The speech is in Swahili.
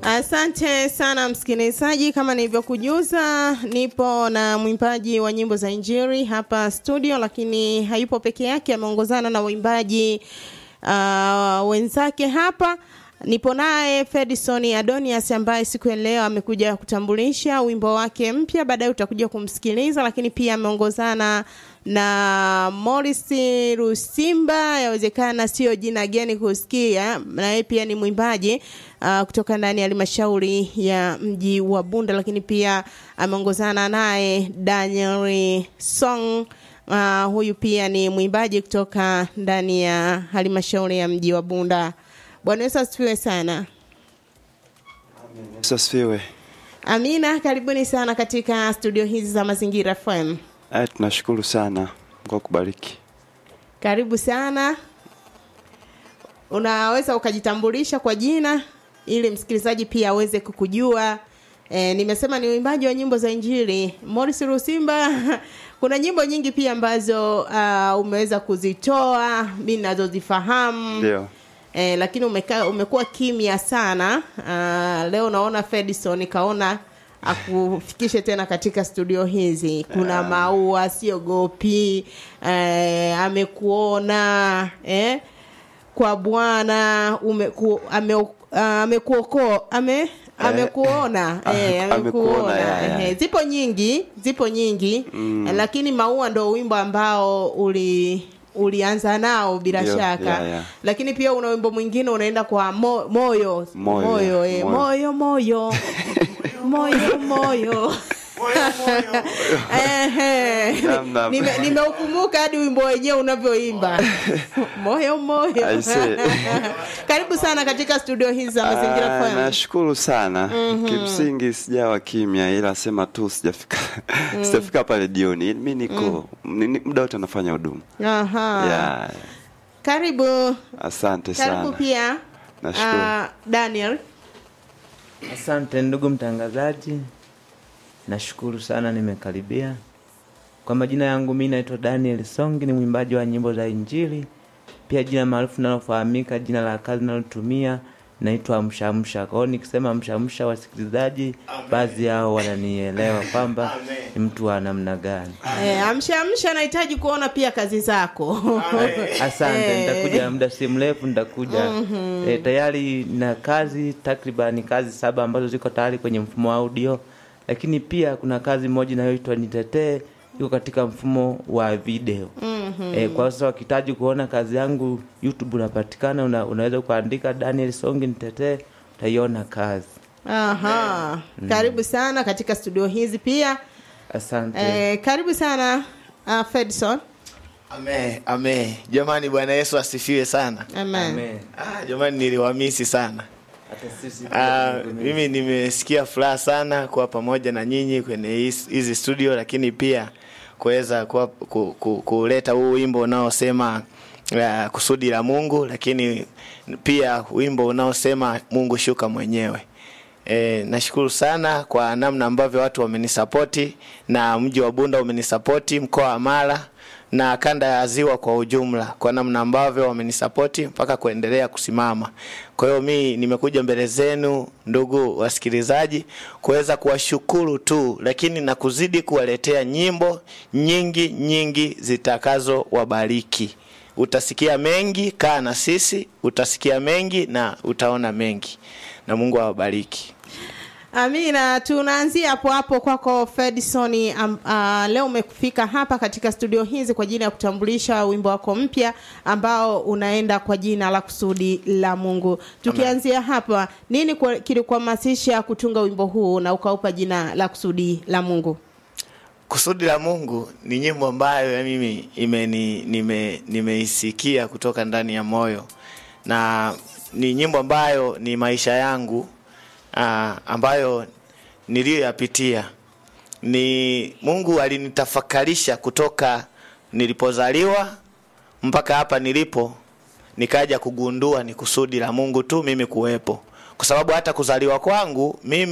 Asante sana msikilizaji, kama nilivyokujuza, nipo na mwimbaji wa nyimbo za Injili hapa studio, lakini hayupo peke yake, ameongozana na waimbaji uh, wenzake hapa. Nipo naye Fedison Adonias ambaye siku ya leo amekuja kutambulisha wimbo wake mpya, baadaye utakuja kumsikiliza, lakini pia ameongozana na Morris Rusimba, yawezekana sio jina geni kusikia, na yeye pia ni mwimbaji uh, kutoka ndani ya halmashauri ya mji wa Bunda, lakini pia ameongozana naye Daniel Song. Uh, huyu pia ni mwimbaji kutoka ndani ya halmashauri ya mji wa Bunda. Bwana Yesu asifiwe sana. Yesu asifiwe. Amina, karibuni sana katika studio hizi za Mazingira FM. Eh, tunashukuru sana. Mungu akubariki. Karibu sana. Unaweza ukajitambulisha kwa jina ili msikilizaji pia aweze kukujua. E, nimesema ni uimbaji wa nyimbo za Injili. Morris Rusimba, kuna nyimbo nyingi pia ambazo uh, umeweza kuzitoa, mimi nazozifahamu. Ndio. Eh, lakini umeka, umekuwa kimya sana. Uh, leo naona Fedison kaona akufikishe tena katika studio hizi. Kuna maua siogopi, eh, amekuona eh, kwa Bwana umeku, ame, uh, amekuoko ame amekuona ah, eh, amekuona, amekuona ya, ya. eh, zipo nyingi zipo nyingi mm. lakini maua ndo wimbo ambao uli ulianza nao bila Ndio, shaka ya, ya. lakini pia una wimbo mwingine unaenda kwa mo, moyo Moyo, moyo, eh, moyo. moyo moyo moyo moyo Ehe. Naam, naam. Nime- nimeukumbuka hadi wimbo wenyewe unavyoimba moyo moyo I see. karibu sana katika studio hizi za mazingira Ah, FM. nashukuru sana. Kimsingi sijawa kimya ila sema tu sijafika sijafika pale jioni. Mimi niko ni- ni- muda wote nafanya huduma. Aha. Ya, karibu asante karibu sana. pia Nashukuru. ah, Daniel Asante ndugu mtangazaji, nashukuru sana nimekaribia. Kwa majina yangu mimi naitwa Daniel Songi, ni mwimbaji wa nyimbo za Injili, pia jina maarufu linalofahamika, jina la kazi linalotumia naitwa Mshamsha. Kwa hiyo nikisema Mshamsha, wasikilizaji baadhi yao wananielewa kwamba ni mtu wa namna gani. eh, amsha amsha nahitaji kuona pia kazi zako Asante, Eh. nitakuja muda si mrefu, nitakuja eh, tayari na kazi takriban kazi saba ambazo ziko tayari kwenye mfumo wa audio, lakini pia kuna kazi moja inayoitwa Nitetee iko katika mfumo wa video eh, kwa sasa wakihitaji kuona kazi yangu YouTube unapatikana, una, unaweza kuandika Daniel Songi Nitetee, utaiona kazi. Aha. Karibu sana katika studio hizi pia. Asante. Eh, karibu sana uh, Fedson. Ame, ame. Jamani Bwana Yesu asifiwe sana. Amen. Amen. Ah, jamani niliwamisi sana. Hata sisi Ah, pia mimi nimesikia furaha sana kuwa pamoja na nyinyi kwenye hizi hizi studio lakini pia kuweza kuwa- ku- ku- kuleta huu wimbo unaosema uh, kusudi la Mungu lakini pia wimbo unaosema Mungu shuka mwenyewe. E, nashukuru sana kwa namna ambavyo watu wamenisapoti na mji wa Bunda umenisapoti, mkoa wa Mara na kanda ya Ziwa kwa ujumla, kwa namna ambavyo wamenisapoti mpaka kuendelea kusimama. Kwa hiyo mi nimekuja mbele zenu ndugu wasikilizaji, kuweza kuwashukuru tu, lakini na kuzidi kuwaletea nyimbo nyingi nyingi zitakazo wabariki. Utasikia mengi, kaa na sisi, utasikia mengi na utaona mengi, na Mungu awabariki. Amina, tunaanzia hapo hapo kwako Fedison. Um, uh, leo umefika hapa katika studio hizi kwa ajili ya kutambulisha wimbo wako mpya ambao unaenda kwa jina la kusudi la Mungu. Tukianzia hapa, nini kwa- kilikuhamasisha kutunga wimbo huu na ukaupa jina la kusudi la Mungu? Kusudi la Mungu ni nyimbo ambayo ya mimi imeni nime nimeisikia kutoka ndani ya moyo, na ni nyimbo ambayo ni maisha yangu aa, ambayo niliyoyapitia. Ni Mungu alinitafakarisha kutoka nilipozaliwa mpaka hapa nilipo, nikaja kugundua ni kusudi la Mungu tu mimi kuwepo, kwa sababu hata kuzaliwa kwangu mimi